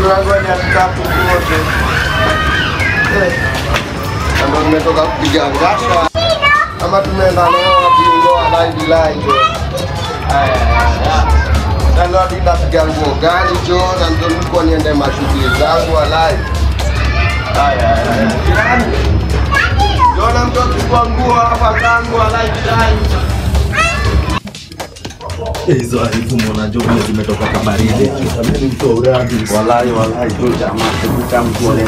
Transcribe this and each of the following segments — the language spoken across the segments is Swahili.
tunangoja tatu wote. Eh, na ndo nimetoka kupiga ngasha ama tumeenda nao bingo alive live. Na leo hadi napiga nguo gani jo, na ndo nilikuwa niende mashughuli zangu alive. Jona mtu akichukua nguo hapa kangu alive live. hizo harifu mwanajua vile zimetoka kabaridi walai walai tu jamaa kuta mtu wale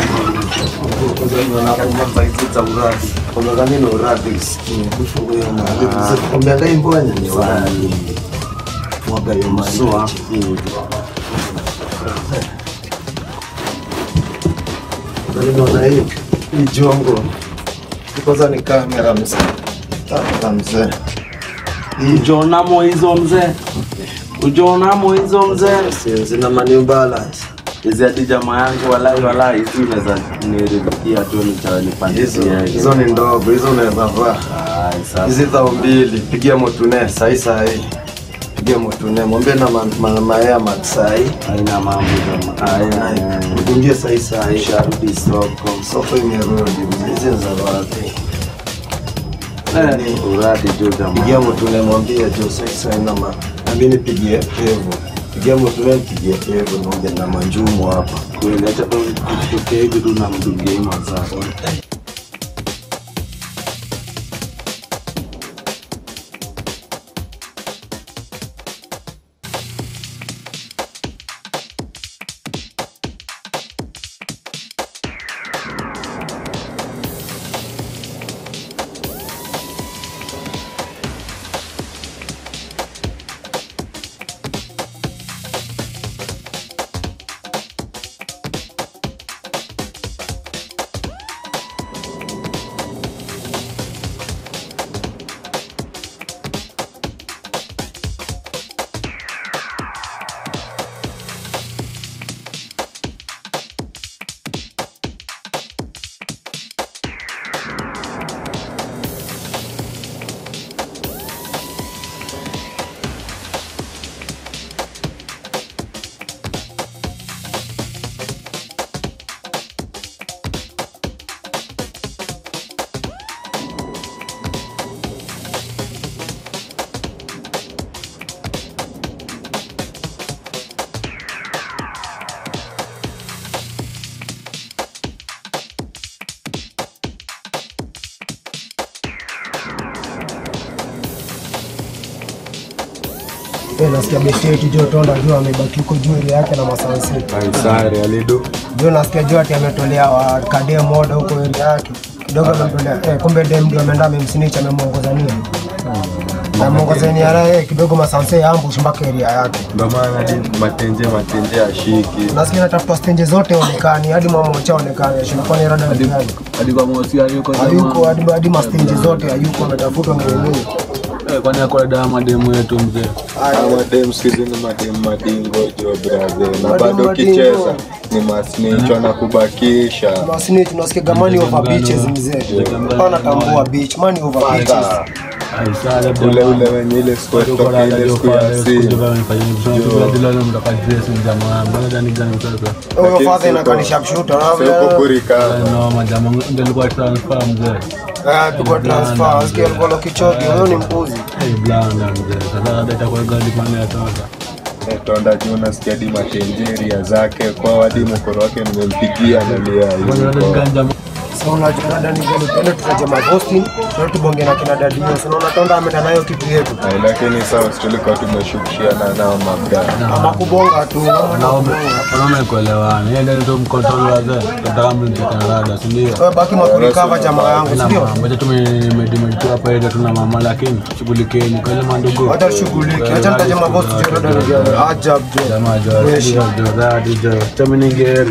za uradi Unadhani ni uradi? Kwambia dai mbona ni uradi? Mwaga hiyo maji. sua Unaona hii hii jongo kwanza ni kamera mzee, kamera mzee. ujonamo hizo mzee ujonamo hizo mzee Si- Zina manew balance hizi hadi jamaa yangu walai walai hizi unaweza nirikia tu hizo, nipandikia hizo ni ndogo, hizo unaweza vaa hizi dhao mbili. Pigia motune sahi sahi, pigia motune, mwambie na ma- ma- mayaya maksai aina mambo jamaa aina udungie sahi sahi. sharudi soko Soko imerudi, hizi ni za wapi? Eh, uradi jo jamaa Pigia motune, mwambie jo sahi sahi na ma nami nipigie kevu, pigia motune, nipigie kevu, niongee na manjumu hapa. kweli acha tu kutokea hivi tu na mdungie mazao Eh, nasikia besti yetu Jo Tonda juu amebaki huko juu ile yake na masansi. Ansari alido Juu nasikia juu ati ametolea wa kadea moda huko ile yake. Kidogo amemtolea eh, kumbe dem ndio ameenda amemsnitch amemwongoza nini? Amemwongoza ni ara eh, kidogo masansi ya ambush mpaka area yake. ndo maana hadi matenje matenje ashiki Nasikia natafuta stage zote onekani hadi mama mocha onekani. Shinakuwa ni rada ni gani? hadi kwa mosi yuko Hayuko hadi hadi ma stage zote hayuko ametafutwa ni nini? kwani ako dawa mademu yetu mzee madem sikizi ni madem madingo jo brother na Madem bado madingo. ukicheza ni masnicho na kubakisha Masini tunasikia gamani over beaches mzee. Hapana tambua beach, money over beaches. ule ule wenye ile siku toka ile siku ya simu Huyo father inakaa ni sharpshooter. sio kukurika ndelikuwa transfer mzee Ah, tuko transfer. Asikia alikuwa na kichoki, huyo ni mpuzi. Hey, blanda mzee sasa data kwa gari kwa ya toka tonda juu nasikia di matenjeria zake kwa wadi mkoro wake nimempigia nalia hivyo Sasa unajua dada ni gani tena tutaje maposti, na tubonge na kina dadi hiyo. Sasa unaona tonda ameenda nayo kitu yetu. Ay, lakini sawa tulikuwa tumeshukishiana nao mabda Ama kubonga tu. wanaume kuelewana yeye ndio ndio mkontrol wazee tunataka mlikanada si ndio Wewe baki makurikava jamaa yangu, si ndio? Wacha tumedimeditu hapa ile tuna mama lakini shughulikeni kwa ile mandugu. Acha tushughulike. Acha nitaje maposti jo dada ni gani. Ajab jo. Jamaa jo, Fresh. jo, jo, dadi jo. Chami ningeri.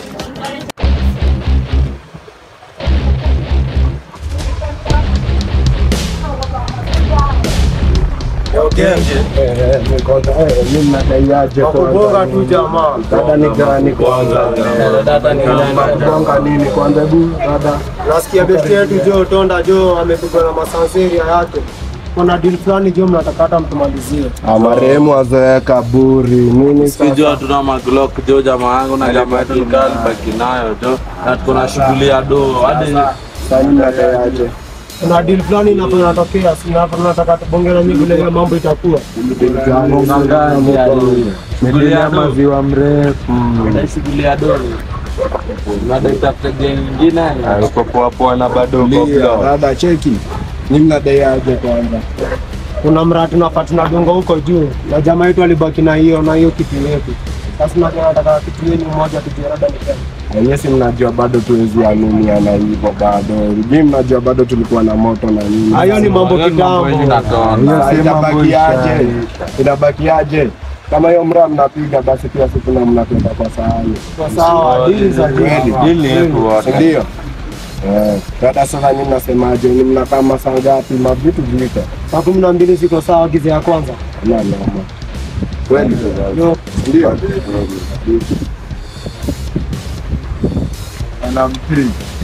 Kubonga tu jamaa. Dada ni gani kwanza? Dada ni Kubonga nini kwanza hebu dada. Nasikia besti yetu Jo Tonda Jo amepigwa na masanseria yake. kuna deal fulani jo mnataka hata mtumalizie. Ah, marehemu azoea kaburi nini Sijua tuna maglock jo jamaa yangu na jamaa yetu nikali baki nayo jo. Na tuko na shughuli ya do hadi sasa mnadayaje Kuna deal fulani inapo inatokea, si hapo tunataka tubonge na nyinyi vile hiyo mambo itakuwa. shughuli ya do. maziwa mrefu Ndio shughuli ya do. Na daktari gani nyingine? uko poa poa na bado uko flow. dada cheki ni mnadayaje kwanza Kuna mradi tunafaa tunadunga huko juu na jamaa yetu alibaki na hiyo na hiyo kitu yetu. Sasa tunataka kitu yenu moja tujue labda ni gani. Wenyewe si mnajua bado tuwezi aminiana hivyo bado. Mimi mnajua bado tulikuwa na moto na nini. Hayo ni mambo Hiyo ni mambo kitambo. yenye inatoa. Sasa itabakiaje? Itabakiaje? Kama hiyo mraa mnapiga basi pia sisi tuna mnatoka kwa sahani. Kwa sawa, deal za Kweli. deal. Hili yetu wote. Si ndio? Eh, dada sasa nyinyi mnasemaje? Ni mnakaa masaa ngapi? Mavitu vita. Saa kumi na mbili ziko sawa giza ya kwanza. Na noma. Kweli. Yo, Ndio. Anampiga.